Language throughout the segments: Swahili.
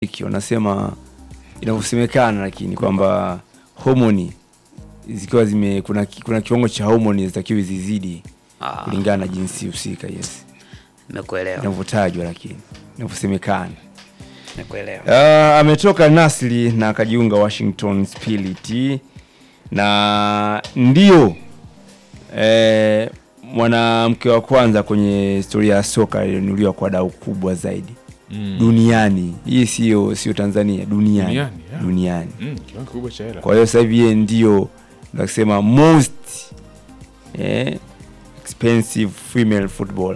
hiki wanasema inavyosemekana, lakini kwamba homoni zikiwa zime kuna, kuna kiwango cha homoni zitakiwa zizidi Ah, kulingana na jinsi husika. Yes, nimekuelewa. inavyotajwa, lakini inavyosemekana. Nimekuelewa. Uh, ametoka Nasri na akajiunga Washington Spirit na ndio eh, mwanamke wa kwanza kwenye historia ya soka aliyenunuliwa kwa dau kubwa zaidi Mm. duniani. Hii sio sio Tanzania, duniani Duniani, yeah. duniani. Mm, kiwango kikubwa cha hela. Kwa hiyo sasa hivi yeye ndio nasema most eh, expensive female football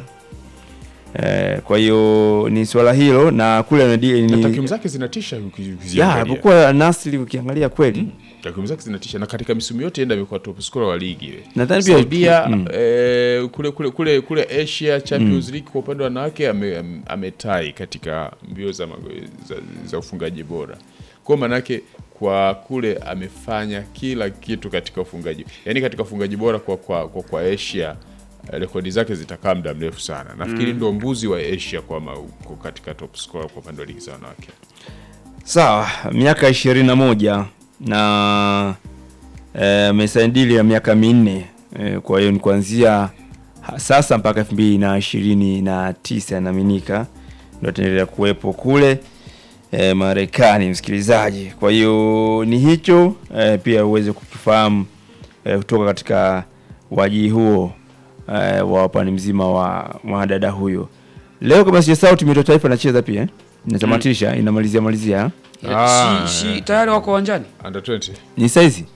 eh, kwa hiyo ni swala hilo na kule Na ni, takwimu zake zinatisha uki- ya ukiziangalia. alipokuwa Nasri ukiangalia kweli Takwimu zake zinatisha na katika misimu yote enda amekuwa top scorer wa ligi ile. Nadhani pia- Saudia mm. eh, kule kule kule kule Asia Champions League kwa upande wa wanawake ame- am- ametai katika mbio za, mago- za, za ufungaji bora. Kwa maana yake kwa kule amefanya kila kitu katika ufungaji. Yaani katika ufungaji bora kwa kwa, kwa, kwa Asia eh, rekodi zake zitakaa muda mrefu sana. Nafikiri ndo mbuzi wa Asia kwa, ma, kwa katika top scorer kwa upande wa ligi za wanawake. sawa, miaka ishirini na moja na eh, amesaini dili ya miaka minne eh, kwa hiyo ni kuanzia ha- sasa mpaka elfu mbili na ishirini na tisa inaaminika ndo ataendelea kuwepo kule eh, Marekani, msikilizaji. Kwa hiyo ni hicho eh, pia uweze kukifahamu eh, kutoka katika waji huo eh, wa upande mzima wa mwanadada huyo. Leo kama sijasahau, timu yetu ya taifa inacheza pia eh? inatamatisha inamalizia malizia Ah, si, si tayari wako uwanjani Under 20. ni saizi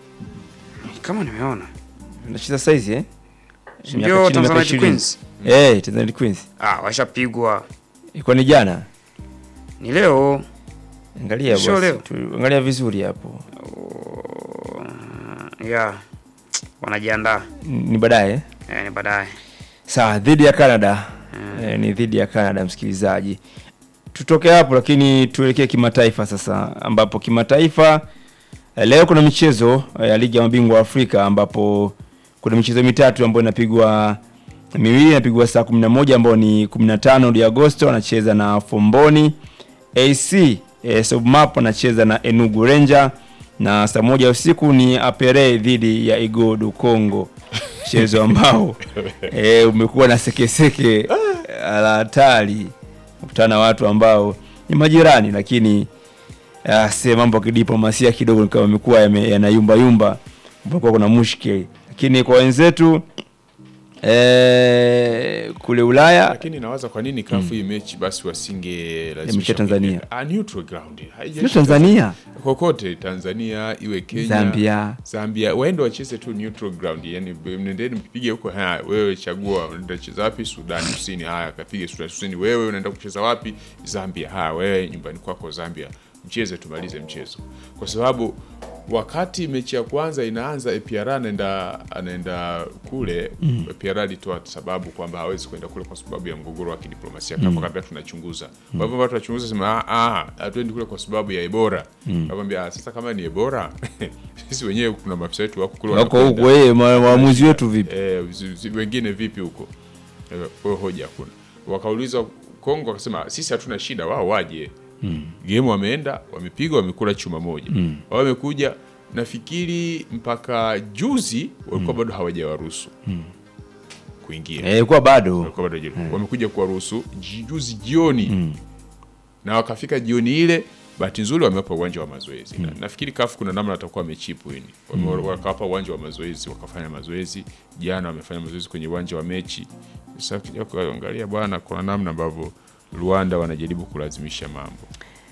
kama nimeona inacheza saizi eh? Si Miaka ndio chini ya miaka Tanzania ishirini. Queens Eh, Tanzania Queens. ah, washapigwa Ilikuwa ni jana. ni leo Angalia Sio basi. leo. tu- Angalia vizuri hapo. ya wanajiandaa Ni baadaye. eh? eh, ni baadaye Sawa, dhidi ya Canada. Eh, ni dhidi ya Canada msikilizaji. Tutoke hapo lakini tuelekee kimataifa sasa ambapo kimataifa eh, leo kuna michezo eh, ya ligi ya mabingwa wa Afrika ambapo kuna michezo mitatu ambayo inapigwa miwili inapigwa saa 11 ambayo ni 15 ya Agosto anacheza na Fomboni AC eh, Sobmap anacheza na Enugu Ranger na saa moja usiku ni Apere dhidi ya Igodu Congo, mchezo ambao eh, umekuwa na sekeseke la hatari, kukutana na watu ambao ni majirani, lakini ah, se mambo ya kidiplomasia kidogo kama yamekuwa yame- yanayumbayumba, kumekuwa kuna mushkeli, lakini kwa wenzetu eh, kule Ulaya lakini nawaza kwa nini kafu hii mechi basi wasinge mechi ya Tanzania. ah, neutral ground Haijalishi sio Tanzania, kokote Tanzania iwe Kenya Zambia. Zambia waende wacheze tu neutral ground yani mnendeni mpige huko haya wewe chagua unaenda kucheza wapi Sudan Kusini haya kapige Sudan Kusini wewe unaenda kucheza wapi Zambia haya wewe nyumbani kwako Zambia mcheze tumalize mchezo kwa sababu wakati mechi ya kwanza inaanza APR anaenda anaenda kule mm. APR alitoa sababu kwamba hawezi kwenda kule kwa sababu ya mgogoro wa kidiplomasia mm. kabla tunachunguza kwa hivyo watu tunachunguza sema ah ah hatuendi kule kwa sababu ya Ebola mm. akamwambia "Ah, sasa kama ni Ebola sisi wenyewe kuna maafisa wetu wako kule wako wanakwenda." huko yeye ma- waamuzi wetu vipi? eh, zi- zi- wengine vipi huko Eh, kwa hiyo hoja hakuna wakauliza Kongo wakasema sisi hatuna shida wao waje mm. game wameenda wamepiga wamekula chuma moja mm. wao wamekuja nafikiri mpaka juzi walikuwa bado hawajawaruhusu mm. kuingia Eh, kwa bado walikuwa bado hawajaruhusu. wamekuja kuwaruhusu ji- juzi jioni na wakafika jioni ile bahati nzuri wamewapa uwanja wa mazoezi na, nafikiri kafu kuna namna watakuwa wamechipu hini Wame- wakawapa uwanja wa mazoezi wakafanya mazoezi jana wamefanya mazoezi kwenye uwanja wa mechi sasa ukija kuangalia bwana kuna namna ambavyo Rwanda wanajaribu kulazimisha mambo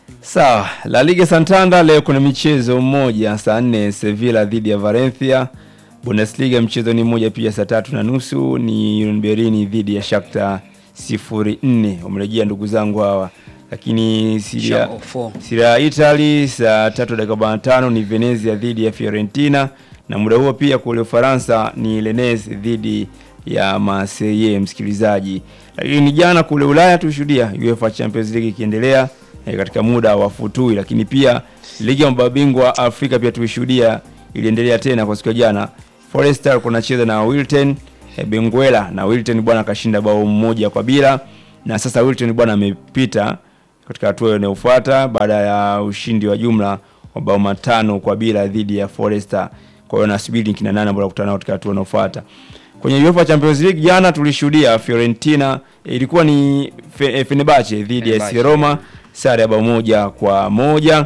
Sawa, La Liga Santander leo kuna michezo mmoja saa nne Sevilla dhidi ya Valencia. Bundesliga mchezo ni mmoja pia saa tatu na nusu ni Union Berlin dhidi ya Shakhtar sifuri nne. Wamerejea ndugu zangu hawa, lakini Serie Shakhtar four. Serie A Italy saa tatu dakika arobaini na tano ni Venezia dhidi ya Fiorentina, na muda huo pia kule Ufaransa ni Rennes dhidi ya Marseille, msikilizaji. Lakini jana kule Ulaya tushuhudia UEFA Champions League ikiendelea eh, katika muda wa futui, lakini pia ligi ya mabingwa Afrika pia tulishuhudia iliendelea tena kwa siku ya jana. Forest alikuwa anacheza na Wilton eh, Benguela na Wilton bwana akashinda bao mmoja kwa bila, na sasa Wilton bwana amepita katika hatua inayofuata baada ya ushindi wa jumla wa bao matano kwa bila dhidi ya Foresta. Kwa hiyo nasubiri kina nane ambao watakutana nao katika hatua inayofuata. Kwenye UEFA Champions League jana tulishuhudia Fiorentina ilikuwa ni Fe, eh, Fenerbahce dhidi ya AS Fenerbahce. Roma sare ya bao moja kwa moja.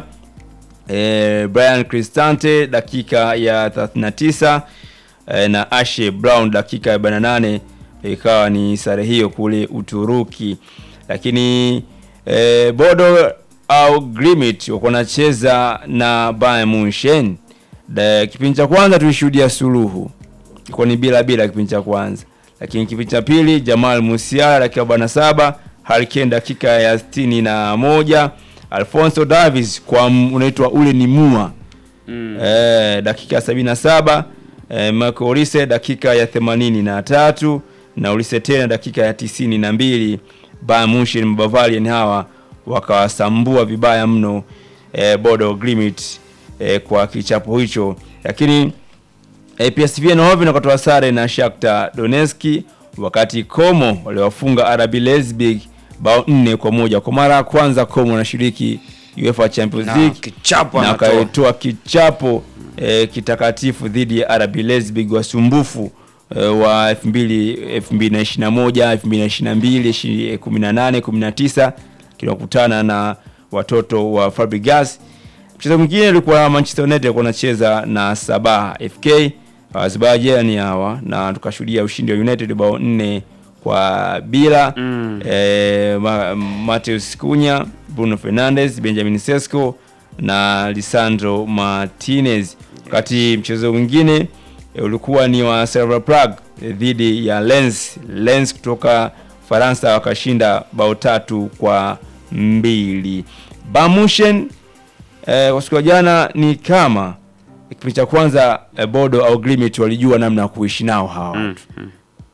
E, Brian Cristante dakika ya 39 e, na Ashe Brown dakika ya 48 ikawa ni sare hiyo kule Uturuki, lakini e, Bodo au Glimit wako wanacheza na Bayern Munchen. Da- Kipindi cha kwanza tulishuhudia suluhu ilikuwa ni bila bila kipindi cha kwanza, lakini kipindi cha pili Jamal Musiala dakika 47, Harry Kane dakika ya 61, Alfonso Davies kwa m- unaitwa ule ni mua Mm. eh, dakika ya 77, eh, Marco Olise dakika ya 83 na Olise tena dakika ya 92. Bayern Munchen Bavarian hawa wakawasambua vibaya mno eh, Bodo Glimt eh, kwa kichapo hicho, lakini eh, PSV Eindhoven wakatoa sare na Shakhtar Donetsk, wakati Como waliwafunga RB Leipzig bao nne kwa moja. Kwa mara ya kwanza Como wanashiriki UEFA Champions Na League kichapo na anatoa. akatoa kichapo eh, kitakatifu dhidi ya RB Leipzig wasumbufu eh, wa 2000 2021 2022 18 19 kinakutana na watoto wa Fabregas. Mchezo mwingine ulikuwa Manchester United walikuwa wanacheza na Sabah FK Azerbaijan hawa, na tukashuhudia ushindi wa United bao nne kwa bila Mm. eh, Ma- Mateus Cunha, Bruno Fernandes, Benjamin Sesko na Lisandro Martinez. Wakati mchezo mwingine eh, ulikuwa ni wa Slavia Prague eh, dhidi ya Lens. Lens kutoka Faransa wakashinda bao tatu kwa mbili. Bayern Munchen eh, kwa siku ya jana ni kama kipindi cha kwanza eh, Bodo au Glimt walijua namna ya kuishi nao hawa Mm. Mm.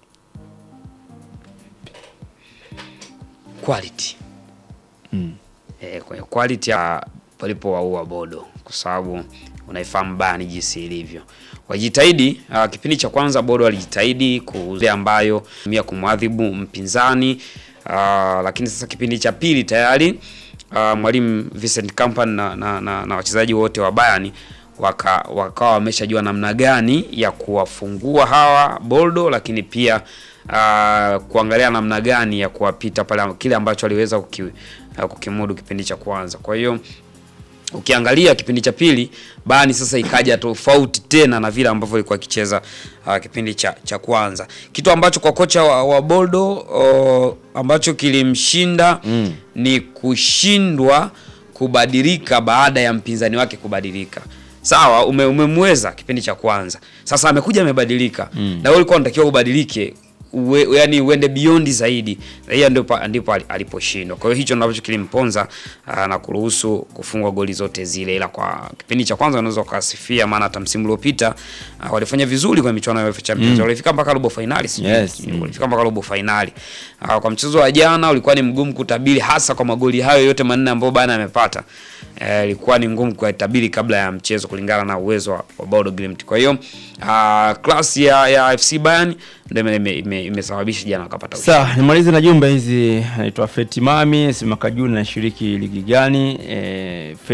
Quality. Mm. Eh, kwenye quality ya palipowaua Bodo kwa sababu unaifahamu Bayern jinsi ilivyo. Wajitahidi uh, kipindi cha kwanza Bodo walijitahidi kuzuia ambayo mia kumwadhibu mpinzani uh, lakini sasa kipindi cha pili tayari uh, mwalimu Vincent Kompany na, na, na, na wachezaji wote wa Bayern waka wakawa wameshajua namna gani ya kuwafungua hawa Boldo, lakini pia uh, kuangalia namna gani ya kuwapita pale kile ambacho aliweza kuki, uh, kukimudu kipindi cha kwanza. Kwa hiyo ukiangalia kipindi cha pili Bayern sasa ikaja tofauti tena na vile ambavyo ilikuwa ikicheza uh, kipindi cha, cha kwanza, kitu ambacho kwa kocha wa, wa Boldo uh, ambacho kilimshinda Mm. ni kushindwa kubadilika baada ya mpinzani wake kubadilika. Sawa, ume, umemweza kipindi cha kwanza, sasa amekuja amebadilika, Mm. na wewe ulikuwa unatakiwa ubadilike uwe, yani uende beyond zaidi. Na Hiyo ndipo ndipo ali- aliposhindwa. Kwa hiyo hicho ndio ambacho kilimponza aa, na kuruhusu kufungwa goli zote zile, ila kwa kipindi cha kwanza unaweza ukasifia, maana hata msimu uliopita aa, walifanya vizuri kwenye michuano ya UEFA Champions, Mm. walifika mpaka robo finali, sijui Yes, mm. walifika mpaka robo finali. Ah, Kwa mchezo wa jana ulikuwa ni mgumu kutabiri, hasa kwa magoli hayo yote manne ambayo Bayern amepata. Eh, ilikuwa ni ngumu kuyatabiri kabla ya mchezo kulingana na uwezo wa, wa Bodo Glimt. Kwa hiyo ah, klasi ya, ya FC Bayern ndio ime- ime- ime- imesababisha jana wakapata ushindi. Sawa, nimalize na jumbe hizi. Naitwa Fetimami, Simakajuni, nashiriki ligi gani? E,